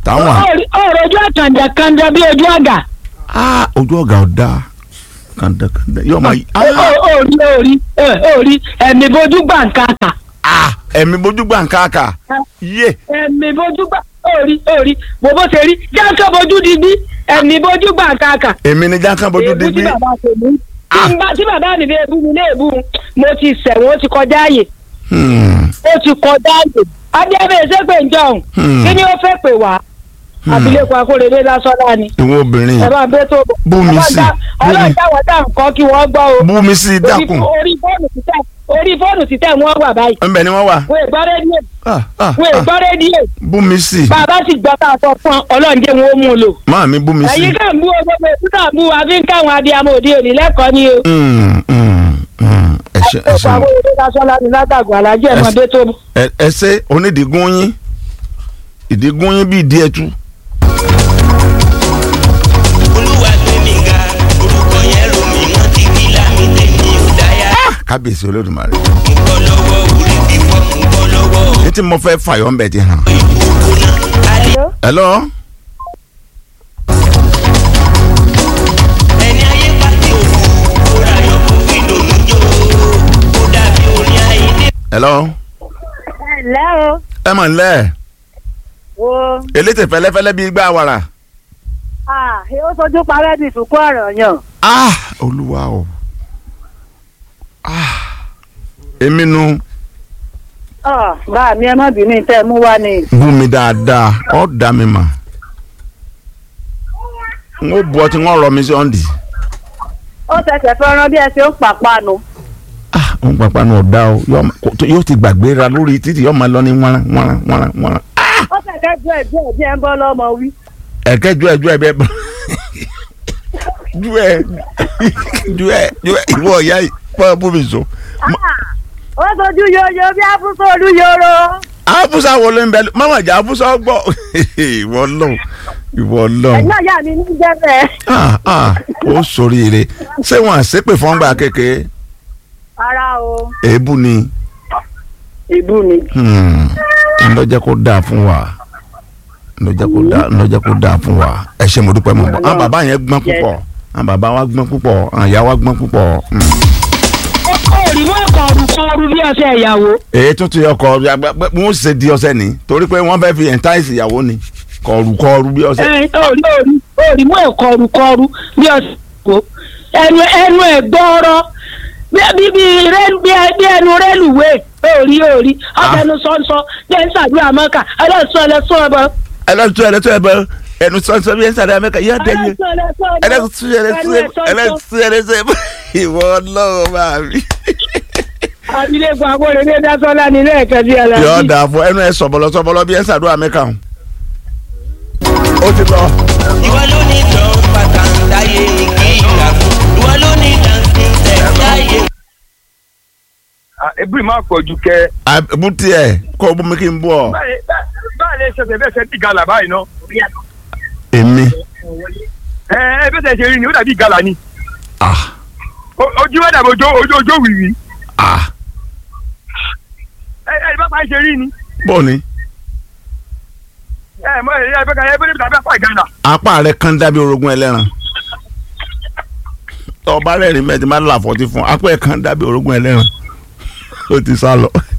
táwọn à. ọ̀rọ̀ ojú àkàndà kàndà bí ojú àgà. ah ojú ọ̀gá ọ̀dà kàndàkàndà yóò máa yí. orí orí orí ẹ̀mí bojú gbàǹkàkà. ah ẹ̀mí bójú gbà ń káàkà yé ẹ̀mí bojú gbà orí orí bó bó ṣe rí jákè bojú dídí ẹ̀mí bojú gbàǹkàkà. èmi ni jákàn bójú èébú tí digbí. bàbá tèmi tí n bá- tí bàbá mi bẹ́ẹ̀ bú mi ní èébú mo ti sẹ̀wọ̀n ó ti kọjá àyè Hmm, ó ti kọjá àyè adébẹ̀ ṣépè ń jọ̀hún Hmm. kí ni ó fẹ́ pè wá abilékọ akóredé lásánlá ni ìwọ obìnrin ẹ bá ń bẹ tó bọ̀ Bú mi sí, bú mi. ọlọ́run táwọn tá à ń kọ́ kí wọ́n gbọ́ o bú mi sí i Orí- dákun orí fóònù títẹ̀ orí fóònù títẹ̀ wọ́n wà báyìí ńbẹ ni wọ́n wà wọ́n ègbọ́ rédíò Ah, ah, wọ́n ah. ègbọ́ rédíò bú mi sí i bàbá sì gbọ́ tá a sọ fún ọ ọlọ́run jẹ́ wọn ó mú un lò máa mi bú mi sí ẹ̀yin i. kàn ń bú o gbogbo èkúta bú wa fi ń káwọn abiyamọ òde òní lẹ́kọ̀ọ́ ni o Hmm, hmm, hmm. ẹ ṣe ẹ ọ̀pọ̀ ṣe àwọn òde lásánlá ni látàgùn alájẹ́ ẹ̀mọ́dé tó bọ̀. ẹ ẹ ṣe onídìígún yín ìdígún yín bíi díẹ̀ tú. olúwa gbé mi ga orúkọ yẹn rò mí wọ́n ti kí lámì tèmi ò dáyà. kábíyèsí olódùmarè. mo bọ́ lọ́wọ́ orí fífọ́ mo bọ́ lọ́wọ́ ní tí mo fẹ́ fàyọ̀ ńbẹ ti hàn. ìkókó náà. alẹ́ hello ẹni ayé pàtẹ òkú kóra yọ kó fi dòdò jó ó dàbí orin àìdè. hello ẹ̀lẹ́ o ẹ mọ̀ nílẹ̀ wo elétè fẹ́lẹ́fẹ́lẹ́ bíi gbá wàrà. ah ó sojú parẹ́ bí ìsìnkú ọ̀rọ̀ yàn ah olúwa o ah èmi nu ọ̀ bá mi ẹ má bínú tẹ́ ẹ mú wá ni bú mi dáadáa ọ́ dá mi mà n ó bu ọtí n ó rọ mi sí ọ́ndì. ó tẹsẹ̀ fẹ́ràn bí ẹ ṣe ń pàpánu ah òun pàpà náà ọ̀dà o yóò ma- kò- yóò ti gbàgbéra lórí títì yóò máa lọ ní wọ́nrán wọ́nrán wọ́nrán wọ́nrán. ó tẹ̀kẹ́ ju ẹ̀ ju ẹ̀ bí ẹ ń bọ́ lọ́mọ wí ẹ̀kẹ́ ju ẹ̀ ju ẹ̀ bẹ́ẹ̀ bọ́ ju ẹ̀ ju ẹ̀ ju ẹ̀ ìwọ ọ̀yá yìí fọ́ bú mi so. ó sojú yoyo bí afúnṣe olúyoro abusa wo ló ń bẹ mọ́mọ́ ìjà abusa gbọ́ ìwọ lọ ìwọ lọ ẹ̀gbọ́n ìyá mi ní jẹ́ bẹ́ẹ̀ ah ah ó soríire ṣé wọn àṣepè fọ́ngbà kékeré ara o èébú ni ìbú ni ńlọjẹ kó dáa fún wa ńlọjẹ kó dáa ńlọjẹ kó dáa fún wa ẹ ṣe mo dúpẹ́ mọ̀ bọ́ àwọn bàbá yẹn gbọ́n púpọ̀ àwọn bàbá wa gbọ́n púpọ̀ àwọn ìyá wa gbọ́n púpọ̀ mm. òrì mọ́ kọ̀ọ̀rù kọ̀ọ̀rù bí ọṣẹ ìyàwó èyí tún ti ọkọ wọn ṣe di ọṣẹ ni torí pé wọn fẹẹ fi ẹntáìsì ìyàwó ni kọrù kọrù bí ọṣẹ. ẹ òrì òrì òrì mọ́ kọ̀ọ̀rù kọ̀ọ̀rù bí ọṣẹ ìyàwó ẹnu ẹnu ẹ̀ gbọ́ọ́rọ́ bí bí bí rẹ- bí bí ẹnu rélùwé òrì òrì ọ̀tẹnu sọ́nsọ́ jẹ́ ń ṣàdúrà mọ́kà ẹlẹ́sùn ẹlẹ́sùn ọ̀bọ. ẹlẹ́tún ẹlẹ́tún ẹ̀bọ ẹnu sọ́nsọ́ bí ẹ̀ ń sáré amẹ́ka yá dẹ́yẹ ẹlẹ́sùn ẹlẹ́tún ẹlẹ́tún ẹlẹ́tún ẹlẹ́tún ẹ̀bọ ìwọ ọlọ́run máa mi. abilékọ akóredé dásọ́lá nílé ẹ̀kẹ́ bí yọ aláàbí. dà fún ẹnu ẹ sọ̀bọ̀lọ sọ̀bọ̀lọ bí ẹ̀ ń sàdúrà amẹ́ka o. ó ti lọ. ìwọ ló ní dán pàtàkì táyé ní kí ìgbà fún ìwọ ló ní dancing step táyé. ebiri máa pọ̀ ju kẹ. àbútí ẹ kó o bú mi kí n bú ọ. báyìí báyìí lè ṣẹ̀ṣẹ̀ bẹ́ẹ̀ ṣe bí gala báyìí ná. èmi ẹ ẹ bẹ́ẹ̀ ṣe rí ni ó dàbí gala ni. ah O- ojú ẹ̀ dàbí ojú ojú ojú wìwì. ah ẹ ẹ bá pa ṣe rí ni. bó ni ẹ mọ ẹ ẹ bẹ́ẹ̀ ká ẹ bẹ́ẹ̀ tàbí apá ìgànnà. apá rẹ kán dábí orogún ẹlẹ́ran ọba rẹ̀ rí mẹ́tì máa ń là fọ́tí fún apá ẹ̀ kán dábí orogún ẹlẹ́ran ó ti sá lọ.